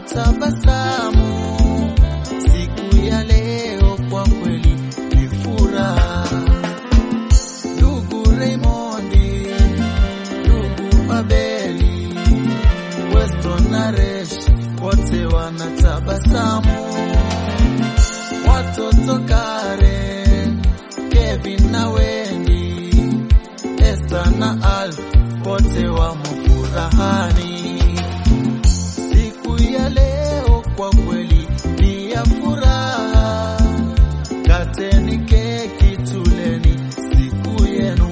watabasamu. Siku ya leo kwa kweli ni furaha. Ndugu Raymondi, ndugu Abeli, Weston na Resh wote wanatabasamu. Watoto Karen, Kevin na Wendy, Esther na Alf wote wamo furahani. Siku ya leo kwa kweli ni ya furaha. Kateni keki tuleni siku yenu.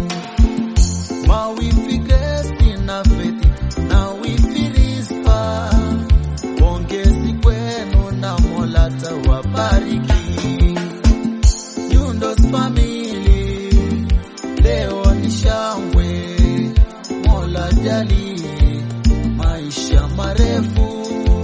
Mawifi Grace na Faith na wifi Rizpa, pongezi kwenu na Mola tawabariki. Nyundos family leo ni shangwe, Mola jalie maisha marefu,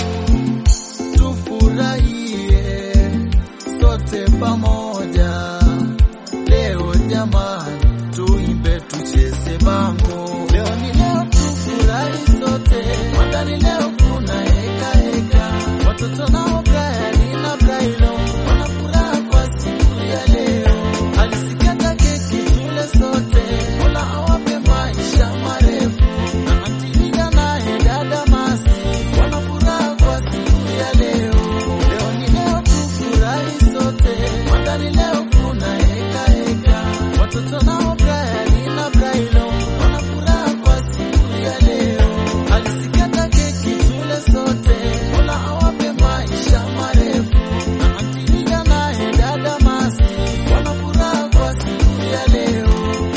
tufurahie sote pamoja leo jamani, tuimbe tucheze bango. Leo ni leo, tufurahi sote, mandani leo kuna heka heka, watoto nao Brian na Brailo wana furaha kwa siku ya leo. Alisikata keki tule sote, Mola awape maisha marefu, na Antilida naye dada Masi wana furaha kwa siku ya leo. Leo ni leo, tufurahi sote, mandani leo kuna heka heka, watoto nao Brian na Brailo wana furaha kwa siku ya leo. Alisikata keki tule sote, Mola awape maisha marefu, na Antilida naye dada Masi wana furaha kwa siku ya leo.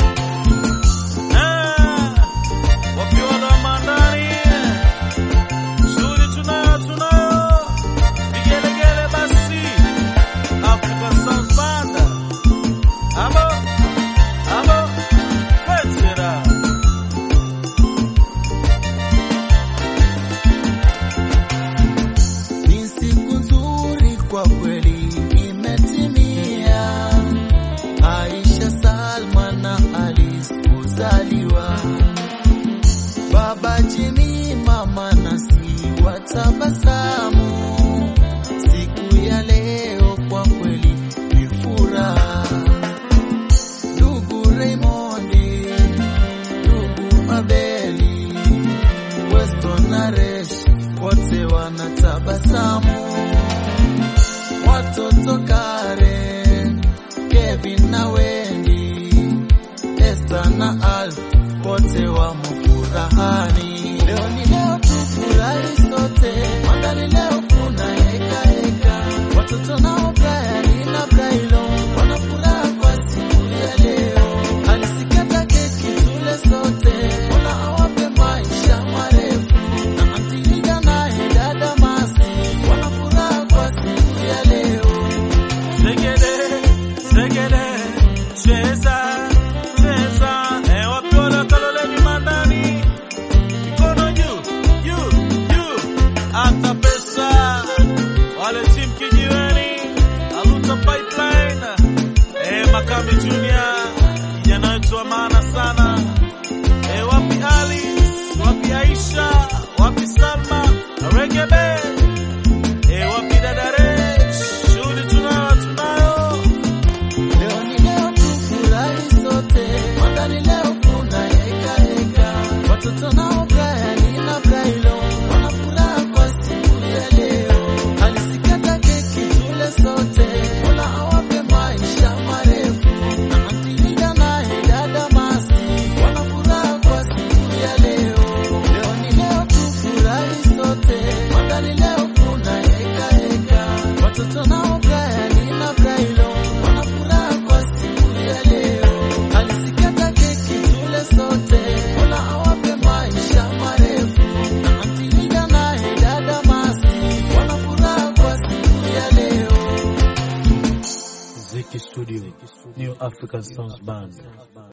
Ah, wapiona mandani shughuli tunayo tunayo vigelegele basi African Sounds Band abo abo petera Ni siku nzuri kwa kweli imetimia. Aisha, Salma na Alice kuzaliwa. Baba Jimmy, mama Nasi watabasamu. Siku ya leo kwa kweli ni furaha. Ndugu Raymondi, ndugu Abeli, Weston na Resh wote wanatabasamu. Watoto Karen, Kevin na Wendy, Esther na Alf wote wamo furahani. Leo ni leo, tufurahi sote, mandani leo kuna heka heka, watoto nao Brian na Brailo wana furaha kwa siku ya leo. Alisikata keki tule sote, Mola awape maisha marefu, na Antilida naye dada Masi wana furaha kwa siku ya leo. Segede, segede, cheza, cheza, eh, wapiona kaloleni mandani, mikono juu, juu, juu, hata pesa, wale timu kijiweni, aluta pipeline, eh, Makame Junior, kijana wetu wa maana sana, eh, wapi Alice, wapi Aisha, wapi Salma, Regebe, eh, wapi dada Resh, shughuli tunayo, tunayo. Leo ni leo, tufurahi sote, mandani leo kuna heka heka, watoto nao Brian na Brailo wana furaha kwa siku ya leo. Alisikata keki tule sote, Mola awape maisha marefu, na Antilida naye dada Masi wana furaha kwa siku ya leo. Leo ni leo, tufurahi sote, mandani leo kuna heka heka, watoto nao Brian na Brailo wana furaha kwa siku ya leo. Alisikata keki tule sote, Mola awape maisha marefu, na Antilida naye dada Masi wana furaha kwa siku ya leo. Ziki Studio, New African Sounds Band.